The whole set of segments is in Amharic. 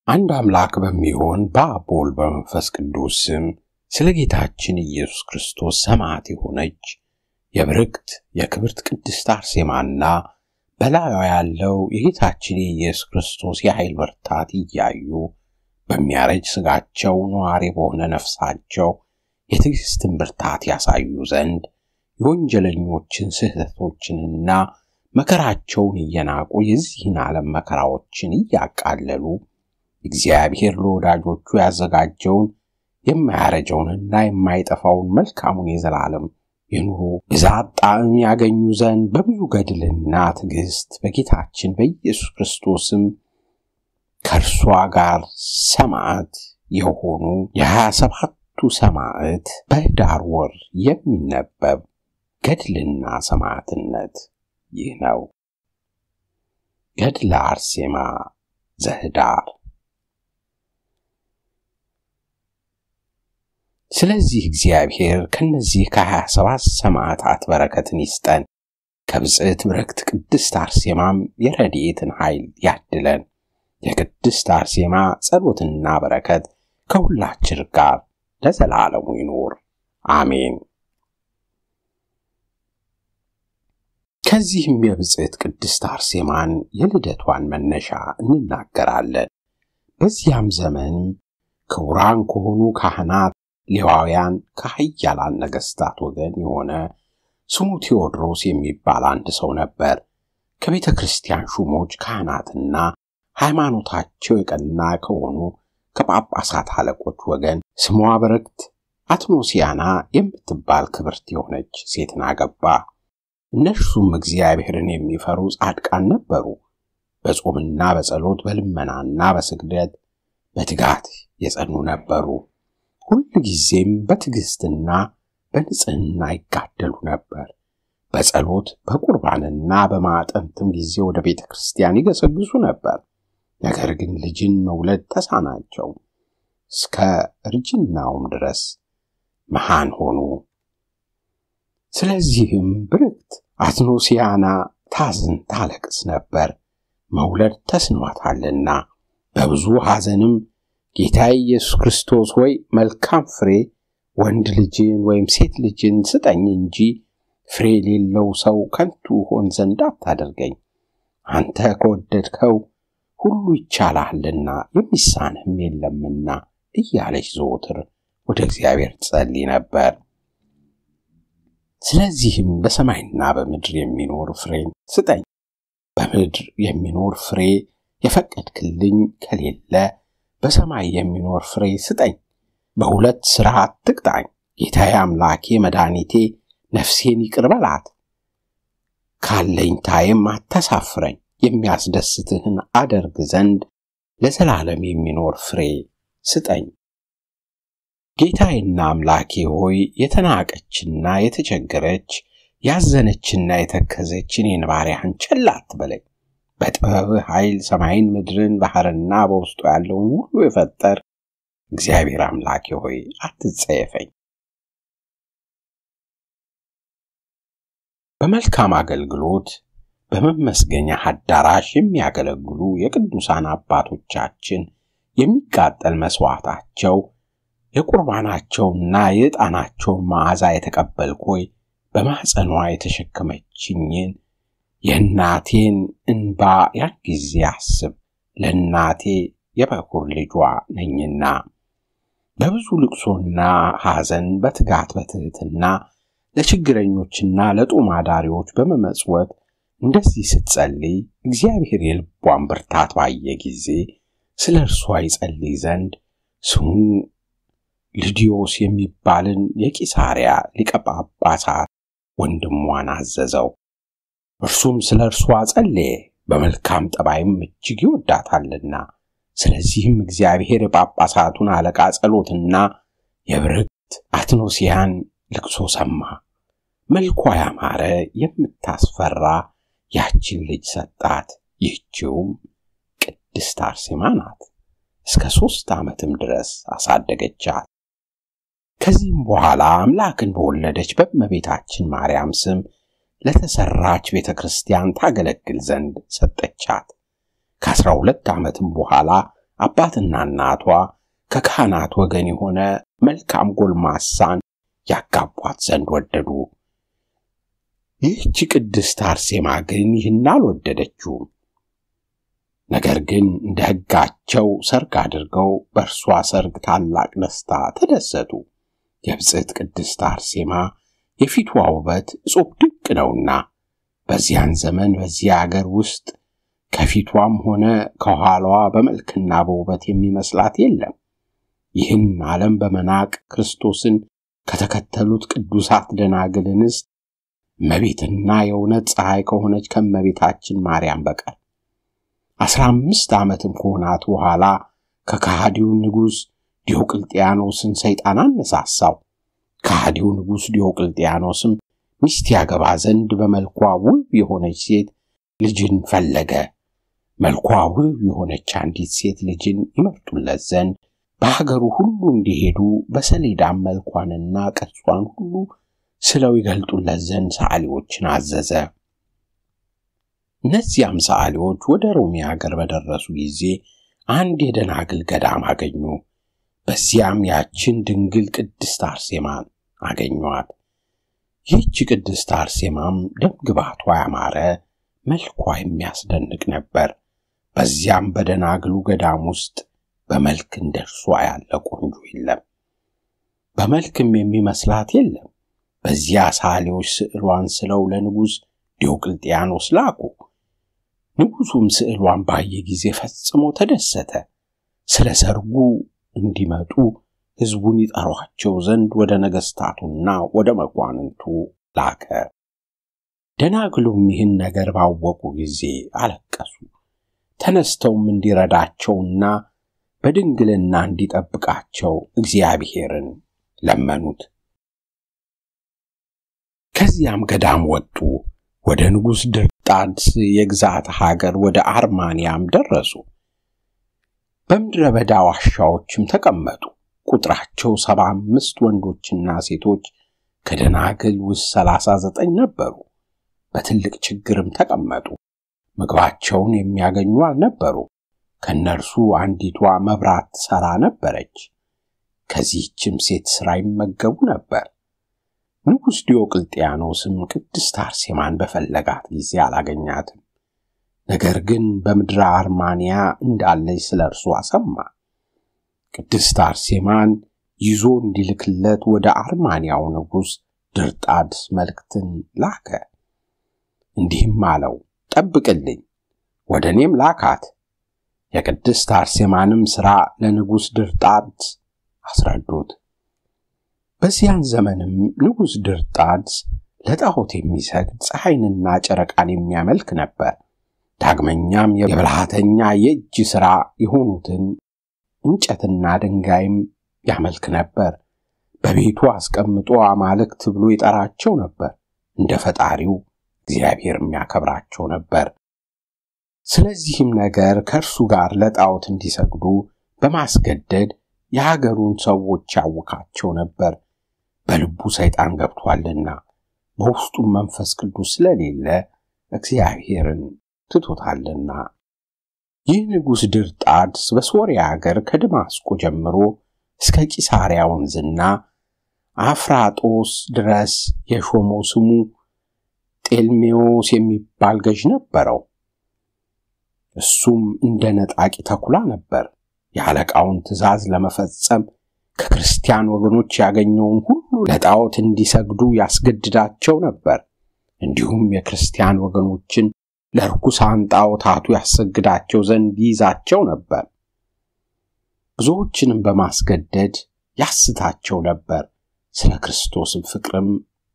አንድ አምላክ በሚሆን በአብ በወልድ በመንፈስ ቅዱስ ስም ስለ ጌታችን ኢየሱስ ክርስቶስ ሰማዕት የሆነች የብርክት የክብርት ቅድስት አርሴማና በላዩ ያለው የጌታችን የኢየሱስ ክርስቶስ የኃይል ብርታት እያዩ በሚያረጅ ሥጋቸው ነዋሪ በሆነ ነፍሳቸው የትዕግሥትን ብርታት ያሳዩ ዘንድ የወንጀለኞችን ስህተቶችንና መከራቸውን እየናቁ የዚህን ዓለም መከራዎችን እያቃለሉ እግዚአብሔር ለወዳጆቹ ያዘጋጀውን የማያረጀውንና የማይጠፋውን መልካሙን የዘላለም የኑሮ ብዛት ጣዕም ያገኙ ዘንድ በብዙ ገድልና ትዕግሥት በጌታችን በኢየሱስ ክርስቶስም ከእርሷ ጋር ሰማዕት የሆኑ የሀያ ሰባቱ ሰማዕት በኅዳር ወር የሚነበብ ገድልና ሰማዕትነት ይህ ነው። ገድለ አርሴማ ዘኅዳር። ስለዚህ እግዚአብሔር ከነዚህ ከሀያ ሰባት ሰማዕታት በረከትን ይስጠን። ከብጽዕት ብርክት ቅድስት አርሴማም የረድኤትን ኃይል ያድለን። የቅድስት አርሴማ ጸሎትና በረከት ከሁላችን ጋር ለዘላለሙ ይኑር፣ አሜን። ከዚህም የብጽዕት ቅድስት አርሴማን የልደቷን መነሻ እንናገራለን። በዚያም ዘመን ክቡራን ከሆኑ ካህናት ሌዋውያን ከኃያላን ነገሥታት ወገን የሆነ ስሙ ቴዎድሮስ የሚባል አንድ ሰው ነበር። ከቤተ ክርስቲያን ሹሞች ካህናትና ሃይማኖታቸው የቀና ከሆኑ ከጳጳሳት አለቆች ወገን ስሟ በረክት አትኖሲያና የምትባል ክብርት የሆነች ሴትን አገባ። እነርሱም እግዚአብሔርን የሚፈሩ ጻድቃን ነበሩ። በጾምና በጸሎት በልመናና በስግደት በትጋት የጸኑ ነበሩ። ሁል ጊዜም በትዕግሥትና በንጽሕና ይጋደሉ ነበር። በጸሎት በቁርባንና በማጠንትም ጊዜ ወደ ቤተ ክርስቲያን ይገሰግሱ ነበር። ነገር ግን ልጅን መውለድ ተሳናቸው። እስከ እርጅናውም ድረስ መሃን ሆኑ። ስለዚህም ብርክት አትኖሲያና ታዝን ታለቅስ ነበር፣ መውለድ ተስኗታልና። በብዙ ሐዘንም ጌታ ኢየሱስ ክርስቶስ ሆይ መልካም ፍሬ ወንድ ልጅን ወይም ሴት ልጅን ስጠኝ እንጂ ፍሬ የሌለው ሰው ከንቱ ሆን ዘንድ አታደርገኝ። አንተ ከወደድከው ሁሉ ይቻልሃልና የሚሳንህም የለምና እያለች ዘወትር ወደ እግዚአብሔር ትጸልይ ነበር። ስለዚህም በሰማይና በምድር የሚኖር ፍሬን ስጠኝ፣ በምድር የሚኖር ፍሬ የፈቀድክልኝ ከሌለ በሰማይ የሚኖር ፍሬ ስጠኝ። በሁለት ሥራ አትቅጣኝ። ጌታዬ አምላኬ መድኃኒቴ ነፍሴን ይቅር በላት፣ ካለኝታዬም አታሳፍረኝ። የሚያስደስትህን አደርግ ዘንድ ለዘላለም የሚኖር ፍሬ ስጠኝ። ጌታዬና አምላኬ ሆይ የተናቀችና የተቸገረች ያዘነችና የተከዘች እኔን ባሪያህን ቸል አትበለኝ። በጥበብህ ኃይል ሰማይን፣ ምድርን፣ ባሕርና በውስጡ ያለውን ሁሉ የፈጠር እግዚአብሔር አምላኬ ሆይ አትጸየፈኝ። በመልካም አገልግሎት በመመስገኛ አዳራሽ የሚያገለግሉ የቅዱሳን አባቶቻችን የሚቃጠል መሥዋዕታቸው የቁርባናቸውና የዕጣናቸውን መዓዛ የተቀበልክ ሆይ በማኅፀኗ የተሸከመችኝን የእናቴን እንባ ያን ጊዜ አስብ። ለእናቴ የበኩር ልጇ ነኝና በብዙ ልቅሶና ሐዘን በትጋት በትሕትና ለችግረኞችና ለጦም አዳሪዎች በመመጽወት እንደዚህ ስትጸልይ እግዚአብሔር የልቧን ብርታት ባየ ጊዜ ስለ እርሷ ይጸልይ ዘንድ ስሙ ልዲዮስ የሚባልን የቂሳርያ ሊቀ ጳጳሳት ወንድሟን አዘዘው። እርሱም ስለ እርሷ ጸለየ፣ በመልካም ጠባይም እጅግ ይወዳታልና። ስለዚህም እግዚአብሔር የጳጳሳቱን አለቃ ጸሎትና የብርክት አትኖሲያን ልቅሶ ሰማ። መልኳ ያማረ የምታስፈራ ያችን ልጅ ሰጣት። ይህችውም ቅድስት አርሴማ ናት። እስከ ሦስት ዓመትም ድረስ አሳደገቻት። ከዚህም በኋላ አምላክን በወለደች በእመቤታችን ማርያም ስም ለተሰራች ቤተ ክርስቲያን ታገለግል ዘንድ ሰጠቻት። ከአስራ ሁለት ዓመትም በኋላ አባትና እናቷ ከካህናት ወገን የሆነ መልካም ጎልማሳን ያጋቧት ዘንድ ወደዱ። ይህች ቅድስት አርሴማ ግን ይህን አልወደደችውም። ነገር ግን እንደ ሕጋቸው ሰርግ አድርገው በእርሷ ሰርግ ታላቅ ደስታ ተደሰቱ። የብፅዕት ቅድስት አርሴማ የፊቷ ውበት እጹብ ድንቅ ነውና በዚያን ዘመን በዚያ አገር ውስጥ ከፊቷም ሆነ ከኋላዋ በመልክና በውበት የሚመስላት የለም። ይህን ዓለም በመናቅ ክርስቶስን ከተከተሉት ቅዱሳት ደናግል እንስት እመቤትና የእውነት ፀሐይ ከሆነች ከእመቤታችን ማርያም በቀር አስራ አምስት ዓመትም ከሆናት በኋላ ከከሃዲው ንጉሥ ዲዮቅልጥያኖስን ሰይጣን አነሳሳው። ከሃዲው ንጉሥ ዲዮቅልጥያኖስም ሚስት ያገባ ዘንድ በመልኳ ውብ የሆነች ሴት ልጅን ፈለገ። መልኳ ውብ የሆነች አንዲት ሴት ልጅን ይመርጡለት ዘንድ በሀገሩ ሁሉ እንዲሄዱ በሰሌዳም መልኳንና ቅርጿን ሁሉ ስለው ይገልጡለት ዘንድ ሰዓሊዎችን አዘዘ። እነዚያም ሰዓሊዎች ወደ ሮሜ ሀገር በደረሱ ጊዜ አንድ የደናግል ገዳም አገኙ። በዚያም ያችን ድንግል ቅድስት አርሴማን አገኟት። ይህች ቅድስት አርሴማም ደምግባቷ ያማረ መልኳ የሚያስደንቅ ነበር። በዚያም በደናግሉ ገዳም ውስጥ በመልክ እንደርሷ ያለ ቆንጆ የለም፣ በመልክም የሚመስላት የለም። በዚያ ሰዓሊዎች ስዕሏን ስለው ለንጉሥ ዲዮቅልጥያኖስ ላኩ። ንጉሡም ስዕሏን ባየ ጊዜ ፈጽሞ ተደሰተ። ስለ ሰርጉ እንዲመጡ ሕዝቡን ይጠሯቸው ዘንድ ወደ ነገሥታቱና ወደ መኳንንቱ ላከ። ደናግሉም ይህን ነገር ባወቁ ጊዜ አለቀሱ። ተነስተውም እንዲረዳቸውና በድንግልና እንዲጠብቃቸው እግዚአብሔርን ለመኑት። ከዚያም ገዳም ወጡ። ወደ ንጉሥ ድርጣድስ የግዛት ሀገር ወደ አርማንያም ደረሱ። በምድረ በዳ ዋሻዎችም ተቀመጡ። ቁጥራቸው ሰባ አምስት ወንዶችና ሴቶች ከደናግል ውስጥ ሰላሳ ዘጠኝ ነበሩ። በትልቅ ችግርም ተቀመጡ። ምግባቸውን የሚያገኙ አልነበሩ። ከእነርሱ አንዲቷ መብራት ትሠራ ነበረች። ከዚህችም ሴት ሥራ ይመገቡ ነበር። ንጉሥ ዲዮቅልጥያኖስም ቅድስት አርሴማን በፈለጋት ጊዜ አላገኛትም። ነገር ግን በምድረ አርማንያ እንዳለች ስለ እርሷ ሰማ። ቅድስት አርሴማን ይዞ እንዲልክለት ወደ አርማንያው ንጉሥ ድርጣድስ መልእክትን ላከ። እንዲህም አለው፣ ጠብቅልኝ፣ ወደ እኔም ላካት። የቅድስት አርሴማንም ሥራ ለንጉሥ ድርጣድስ አስረዱት። በዚያን ዘመንም ንጉሥ ድርጣድስ ለጣዖት የሚሰግድ ፀሐይንና ጨረቃን የሚያመልክ ነበር። ዳግመኛም የብልሃተኛ የእጅ ሥራ የሆኑትን እንጨትና ድንጋይም ያመልክ ነበር። በቤቱ አስቀምጦ አማልክት ብሎ ይጠራቸው ነበር። እንደ ፈጣሪው እግዚአብሔር የሚያከብራቸው ነበር። ስለዚህም ነገር ከእርሱ ጋር ለጣዖት እንዲሰግዱ በማስገደድ የሀገሩን ሰዎች ያውካቸው ነበር። በልቡ ሰይጣን ገብቷልና በውስጡም መንፈስ ቅዱስ ስለሌለ እግዚአብሔርን ትቶታልና። ይህ ንጉሥ ድርጣድስ በሶርያ አገር ከደማስቆ ጀምሮ እስከ ቂሳርያ ወንዝና አፍራጦስ ድረስ የሾመው ስሙ ጤልሜዎስ የሚባል ገዥ ነበረው። እሱም እንደ ነጣቂ ተኩላ ነበር። የአለቃውን ትእዛዝ ለመፈጸም ከክርስቲያን ወገኖች ያገኘውን ሁሉ ለጣዖት እንዲሰግዱ ያስገድዳቸው ነበር። እንዲሁም የክርስቲያን ወገኖችን ለርኩሳን ጣዖታቱ ያሰግዳቸው ዘንድ ይይዛቸው ነበር። ብዙዎችንም በማስገደድ ያስታቸው ነበር። ስለ ክርስቶስም ፍቅርም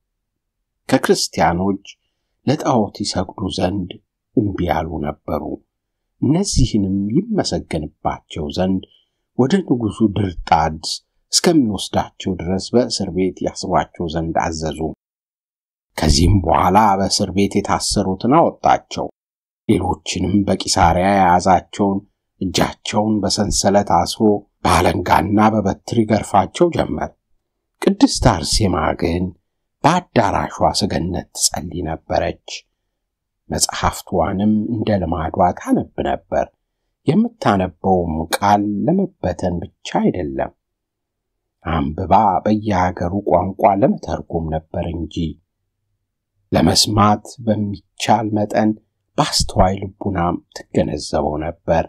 ከክርስቲያኖች ለጣዖት ይሰግዱ ዘንድ እምቢ ያሉ ነበሩ። እነዚህንም ይመሰገንባቸው ዘንድ ወደ ንጉሡ ድርጣድስ እስከሚወስዳቸው ድረስ በእስር ቤት ያስሯቸው ዘንድ አዘዙ። ከዚህም በኋላ በእስር ቤት የታሰሩትን አወጣቸው። ሌሎችንም በቂሳርያ የያዛቸውን እጃቸውን በሰንሰለት አስሮ በአለንጋና በበትር ይገርፋቸው ጀመር። ቅድስት አርሴማ ግን በአዳራሿ ሰገነት ትጸልይ ነበረች። መጽሐፍቷንም እንደ ልማዷ ታነብ ነበር። የምታነበውም ቃል ለመበተን ብቻ አይደለም፣ አንብባ በየሀገሩ ቋንቋ ለመተርጎም ነበር እንጂ ለመስማት በሚቻል መጠን በአስተዋይ ልቡናም ትገነዘበው ነበር።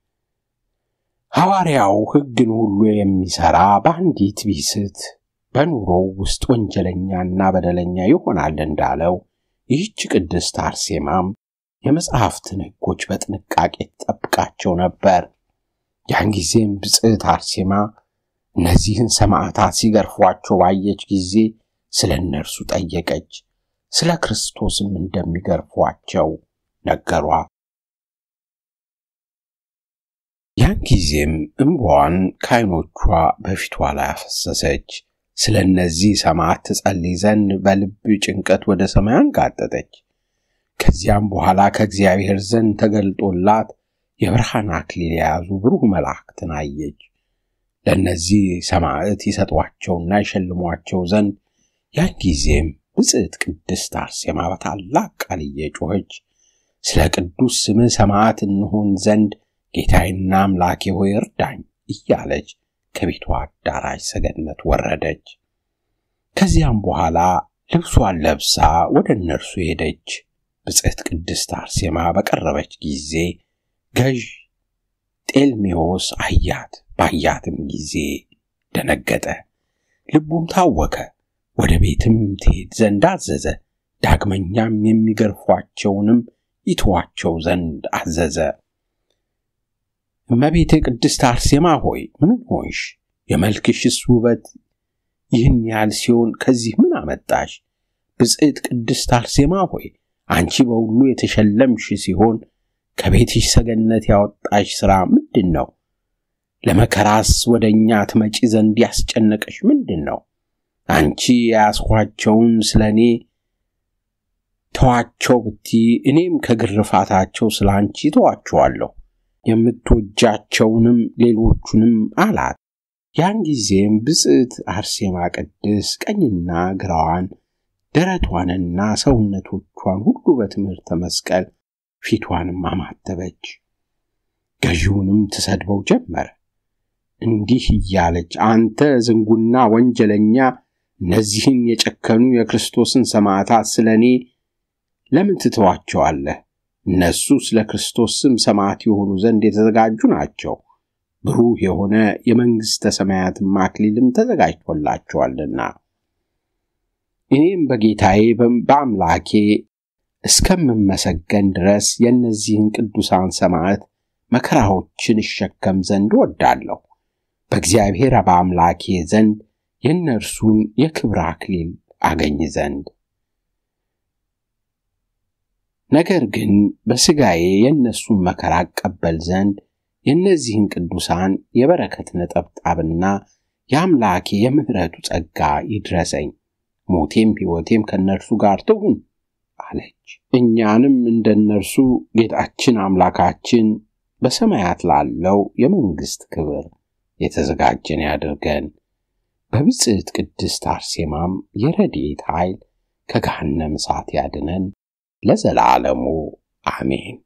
ሐዋርያው ሕግን ሁሉ የሚሠራ በአንዲት ቢስት በኑሮው ውስጥ ወንጀለኛና በደለኛ ይሆናል እንዳለው ይህች ቅድስት አርሴማም የመጽሐፍትን ሕጎች በጥንቃቄ ትጠብቃቸው ነበር። ያን ጊዜም ብጽዕት አርሴማ እነዚህን ሰማዕታት ሲገርፏቸው ባየች ጊዜ ስለ እነርሱ ጠየቀች። ስለ ክርስቶስም እንደሚገርፏቸው ነገሯት። ያን ጊዜም እንባዋን ከዓይኖቿ በፊቷ ላይ አፈሰሰች። ስለ እነዚህ ሰማዕት ትጸልይ ዘንድ በልብ ጭንቀት ወደ ሰማይ አንጋጠጠች። ከዚያም በኋላ ከእግዚአብሔር ዘንድ ተገልጦላት የብርሃን አክሊል የያዙ ብሩህ መላእክትን አየች። ለእነዚህ ሰማዕት ይሰጧቸውና ይሸልሟቸው ዘንድ ያን ጊዜም ብጽዕት ቅድስት አርሴማ በታላቅ ቃል እየጮኸች ስለ ቅዱስ ስምህ ሰማዕት እንሆን ዘንድ ጌታዬና አምላኬ ሆይ እርዳኝ እያለች ከቤቷ አዳራሽ ሰገነት ወረደች። ከዚያም በኋላ ልብሷን ለብሳ ወደ እነርሱ ሄደች። ብጽዕት ቅድስት አርሴማ በቀረበች ጊዜ ገዥ ጤልሜዎስ አያት። ባያትም ጊዜ ደነገጠ፣ ልቡም ታወከ። ወደ ቤትም ትሄድ ዘንድ አዘዘ። ዳግመኛም የሚገርፏቸውንም ይተዋቸው ዘንድ አዘዘ። እመቤቴ ቅድስት አርሴማ ሆይ ምን ሆንሽ? የመልክሽስ ውበት ይህን ያህል ሲሆን ከዚህ ምን አመጣሽ? ብጽዕት ቅድስት አርሴማ ሆይ አንቺ በሁሉ የተሸለምሽ ሲሆን ከቤትሽ ሰገነት ያወጣሽ ሥራ ምንድን ነው? ለመከራስ ወደ እኛ ትመጪ ዘንድ ያስጨነቀሽ ምንድን ነው? አንቺ የያዝኋቸውን ስለ እኔ ተዋቸው ብቲ እኔም ከግርፋታቸው ስለ አንቺ ተዋቸዋለሁ የምትወጃቸውንም ሌሎቹንም አላት። ያን ጊዜም ብጽዕት አርሴማ ቅድስ ቀኝና ግራዋን ደረቷንና ሰውነቶቿን ሁሉ በትምህርተ መስቀል ፊቷንም አማተበች። ገዢውንም ትሰድበው ጀመረ። እንዲህ እያለች አንተ ዝንጉና ወንጀለኛ፣ እነዚህን የጨከኑ የክርስቶስን ሰማዕታት ስለ እኔ ለምን ትተዋቸዋለህ? እነሱ ስለ ክርስቶስ ስም ሰማዕት የሆኑ ዘንድ የተዘጋጁ ናቸው። ብሩህ የሆነ የመንግሥተ ሰማያትም አክሊልም ተዘጋጅቶላቸዋልና። እኔም በጌታዬ በአምላኬ እስከምመሰገን ድረስ የእነዚህን ቅዱሳን ሰማዕት መከራዎችን እሸከም ዘንድ እወዳለሁ። በእግዚአብሔር በአምላኬ ዘንድ የእነርሱን የክብር አክሊል አገኝ ዘንድ ነገር ግን በሥጋዬ የእነሱን መከራ አቀበል ዘንድ የእነዚህን ቅዱሳን የበረከት ነጠብጣብና የአምላኬ የምሕረቱ ጸጋ ይድረሰኝ፣ ሞቴም ሕይወቴም ከእነርሱ ጋር ትሁን አለች። እኛንም እንደ እነርሱ ጌታችን አምላካችን በሰማያት ላለው የመንግሥት ክብር የተዘጋጀን ያድርገን። በብጽዕት ቅድስት አርሴማም የረድኤት ኃይል ከገሃነም እሳት ያድነን ለዘላለሙ አሜን።